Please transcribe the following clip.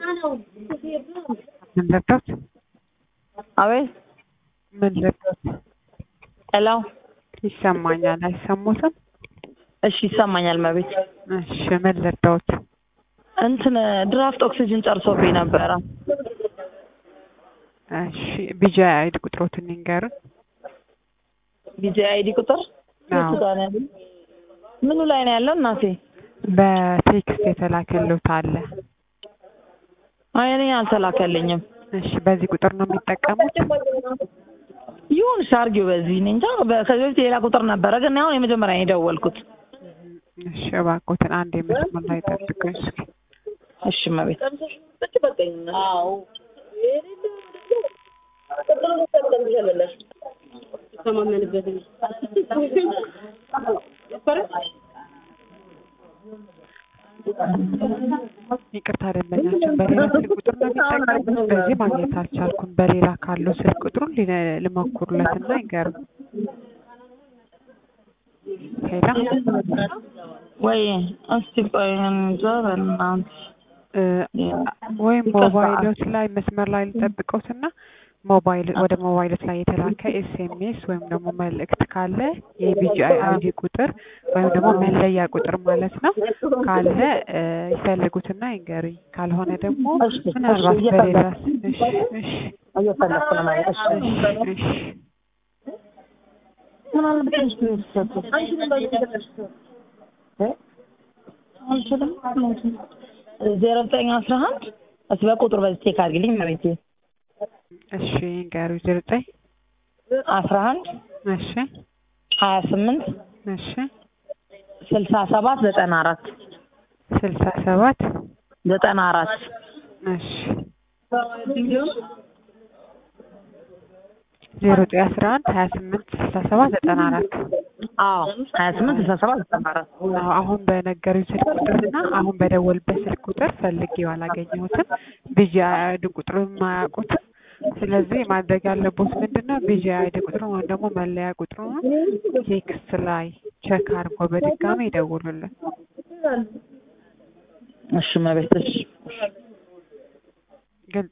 ምን ልርዳዎት? አቤት ምን ልርዳዎት? ሄሎ ይሰማኛል። አይሰሙትም? እሺ ይሰማኛል መቤት እሺ ምን ልርዳዎት? እንትን ድራፍት ኦክሲጅን ጨርሶብኝ ነበረ እሺ ቢጃ አይዲ ቁጥሮትን ይንገሩን። ቢጂ አይዲ ቁጥር አዎ። የቱ ጋር ነው ያለው? ምኑ ላይ ነው ያለው እናቴ? በቴክስት የተላከልዎት አለ። አይ እኔ አልተላከልኝም። እሺ በዚህ ቁጥር ነው የሚጠቀሙት? ይሁን ሻርጊው በዚህ እኔ እንጃ በ- ከዚህ በፊት ሌላ ቁጥር ነበረ ግን አሁን የመጀመሪያ ነው የደወልኩት። እሺ እባክዎትን አንድ የመስመር ላይ ጠብቁኝ እስኪ። እሺ መቤት ይቅርታ ደንበኛችን በሌላ ስልክ ቁጥር ነው የሚጠቀሙት። በዚህ ማግኘት አልቻልኩም። በሌላ ካለው ስልክ ቁጥሩን ሊ- ልሞክሩለትና ይንገሩን። ሄሎ ወይ እስቲ ቆይ እንጃ በእናትህ እ፣ ወይም ሞባይሎት ላይ መስመር ላይ ልጠብቀውትና ሞባይል ወደ ሞባይሎት ላይ የተላከ ኤስኤምኤስ ወይም ደግሞ መልእክት ካለ የቢጂአይ አይዲ ቁጥር ወይም ደግሞ መለያ ቁጥር ማለት ነው ካለ እ፣ ይፈልጉትና ይንገሩኝ። ካልሆነ ደግሞ እሺ፣ ምናልባት እሺ፣ በሌላ እየፈለግኩ እሺ እሺ እየፈለግኩ ነው ማለት እሺ እሺ እሺ ምናልባት ትንሽ ነው የተሰጡት እ? አልችልም ዜሮ ዘጠኝ አስራ አንድ እስኪ በቁጥር በዚህ ቼክ አድርጊልኝ መቤቴ እሺ ይንገሩኝ። ዜሮ ዘጠኝ አስራ አንድ እሺ ሀያ ስምንት እሺ ስልሳ ሰባት ዘጠና አራት ስልሳ ሰባት ዘጠና አራት እሺ ዜሮ ዘጠኝ አስራ አንድ ሀያ ስምንት ስልሳ ሰባት ዘጠና አራት አዎ ሀያ ስምንት ስልሳ ሰባት ዘጠና አራት አዎ አሁን በነገሩኝ ስልክ ቁጥርና አሁን በደወልበት ስልክ ቁጥር ፈልጌው አላገኘሁትም። ቢጂ አይዲ ቁጥሩን የማያውቁትም። ስለዚህ ማድረግ ያለቦት ምንድን ነው? ቢጂ አይዲ ቁጥሩን ወይም ደግሞ መለያ ቁጥሩን ቴክስት ላይ ቼክ አድርጎ በድጋሚ ይደውሉልን። እሺ መቤት እሺ